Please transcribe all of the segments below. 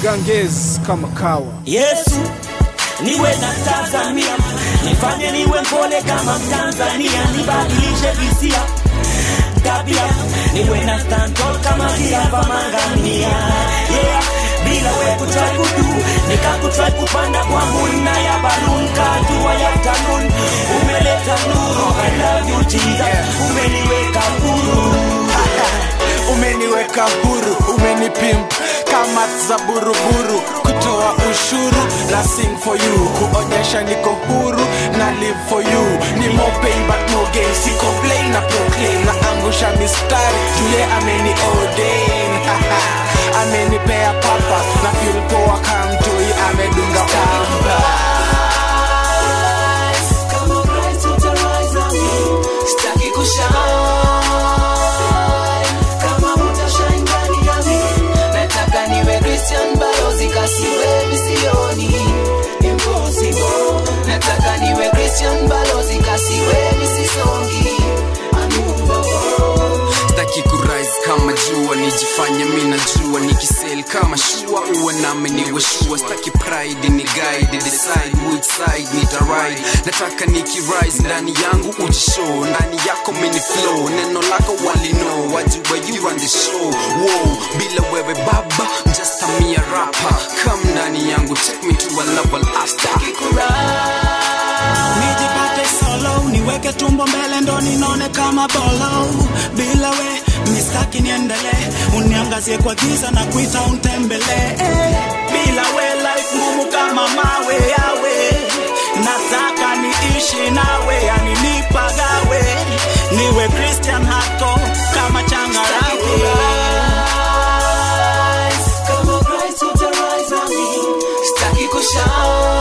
Ganges kama kawa. Yesu niwe na tazamia, nifanye niwe mpole kama Mtanzania, nibadilishe hisia tabia, niwe na stand tall kama Kirava Mangamia yeah. Bila we kutry kudu nikakutry kupanda kwa muna ya balloon kajua ya talun umeleta nuru I love you Jesus umeniweka huru umeniweka huru umenipimp kama za buruburu kutoa ushuru na sing for you kuonyesha niko huru na live for you ni more pain but no gain si complain na proclaim na angusha mistari jule ameni ordain amenipea papa na feel poa kamtoi amedunga pamba Kama Christ utarise na mimi, sitaki kushine. Kama utashine ndani ya mimi, nataka niwe Christian balozi kasiwe misioni. Impossible. Nataka niwe Christian balozi kasiwe misisongi. Unmovable. staki kurise kama jua nijifanye mi najua nikisel kama shua uwe nami niwe shua staki pride ni guide decide which side nitaride nataka nikirise ndani yangu ujishow ndani yako mini flow neno lako walino wajua you run the show wow bila wewe baba I'm just a mere rapper come ndani yangu take me to a level after nijipate solo niweke tumbo mbele ndo ninone kama bolo bila we mistaki niendele uniangazie kwa giza na kuita untembele bila we life ngumu kama mawe yawe nataka niishi nawe yani nipagawe niwe christian hako kama changarawe Kama Christ utarise na mimi, sitaki kushine.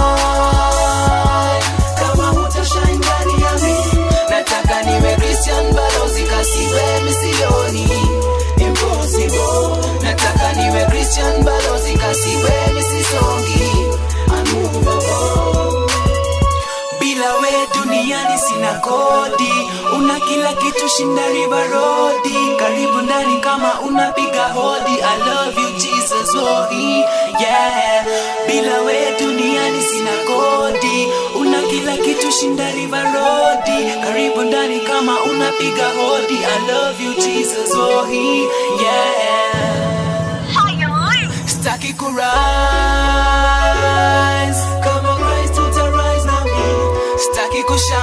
Kama utashine ndani ya mimi, nataka niwe Christian balozi kasiwe misioni. Impossible. Nataka niwe Christian balozi kasiwe misisongi. Unmovable. bila we duniani sina kodi una kila kitu shinda river rodi karibu ndani kama unapiga hodi i love you jesus wohi yeah bila we duniani sina kodi una kila kitu shinda river rodi karibu ndani kama unapiga hodi i love you jesus wohi yeah Staki kurise Kama Christ utarise na mimi Staki kushine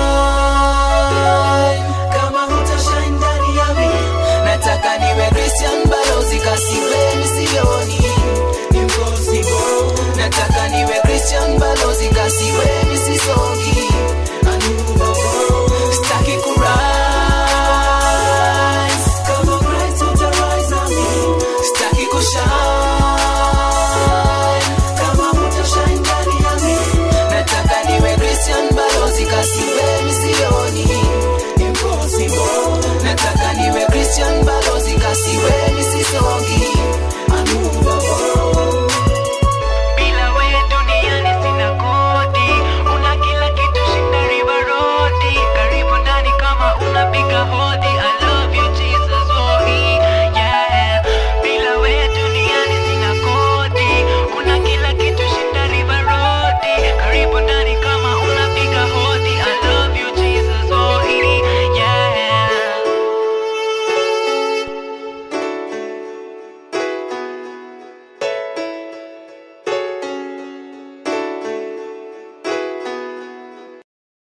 Kama hutashine ndani ya mimi Nataka niwe Christian balozi kasiwe misioni Impossible Nataka niwe Christian balozi kasiwe